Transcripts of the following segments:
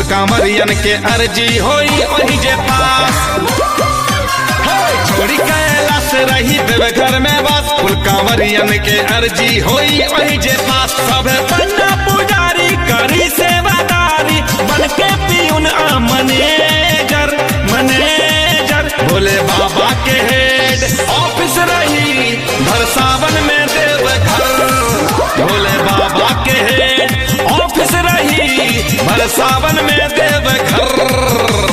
कांवरियन के अर्जी होई वही जे पास हे, छोड़ी कैलाश रही देव घर में बस कुल कांवरियन के अर्जी होई वही जे पास सब बन्ना पुजारी करी सेवादारी बन के पीउन आ मनेजर मनेजर भोले बाबा के हेड ऑफिस रही भर सावन में देव घर भोले बाबा के हेड ऑफिस रही भर सावन में देव घर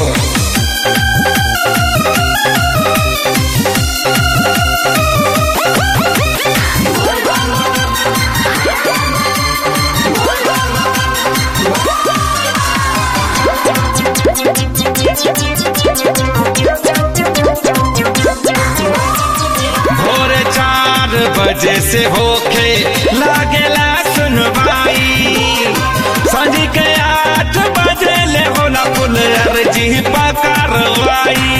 भोरे चार बजे से होके लागेला सुनवाई सांझ के आठ बजे ले होला पुल अर्जी पकारवाई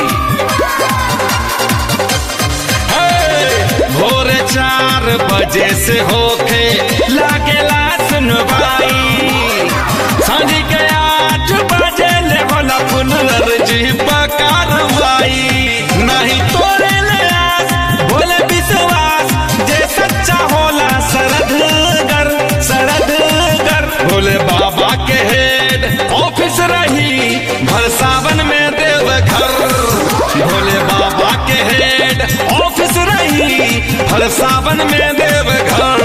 हे, भोरे चार बजे से होके लागेला सुनवाई सांझ के आठ बजे ले होला पुल अर्जी पकारवाई नहीं तोरे ले आस बोले विश्वास जे सच्चा होला सरदगर सरदगर भोले बाबा के हेड ऑफिस रही भर सावन में देव घर भोले बाबा के हेड ऑफिस रही भर सावन में देव घर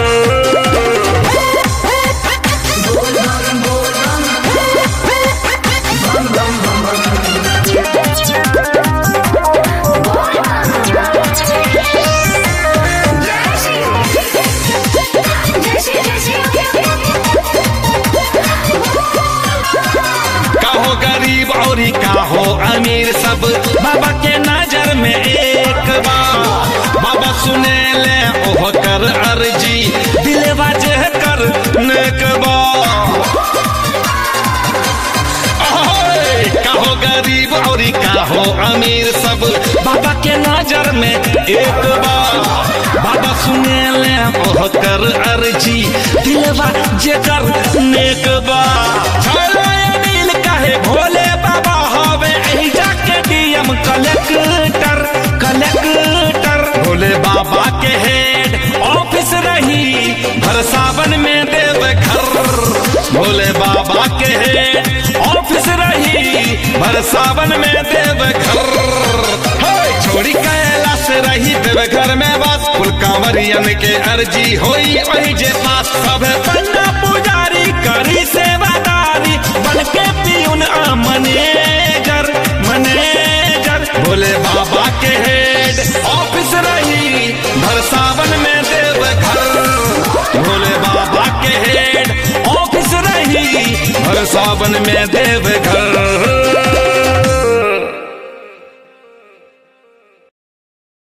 काहो गरीब और काहो अमीर सब बाबा के नजर में एक बार बाबा सुने ले ओह कर अर्जी दिलवा जे कर नेक बा ओए, काहो गरीब और काहो अमीर सब बाबा के नजर में एक बार बाबा सुने ले ओह कर अर्जी दिलवा जे कर नेक बा चलो ये नील काहे भोले बाबा हवे एही जाके डीएम कलेक्टर कलेक्टर भोले बाबा के हेड ऑफिस रही भर सावन में देव घर भोले बाबा के हेड ऑफिस रही भर सावन में देव घर हे, छोड़ी कैलाश रही देव घर में बस कुल कांवरियन के अर्जी होई वही जे पास सब बन्ना पुजारी करी सेवादारी बन के पीउन आ मनेजर मनेजर भोले बाबा के हेड ऑफिस रही भर सावन में देव घर भोले बाबा के हेड ऑफिस रही भर सावन में देव घर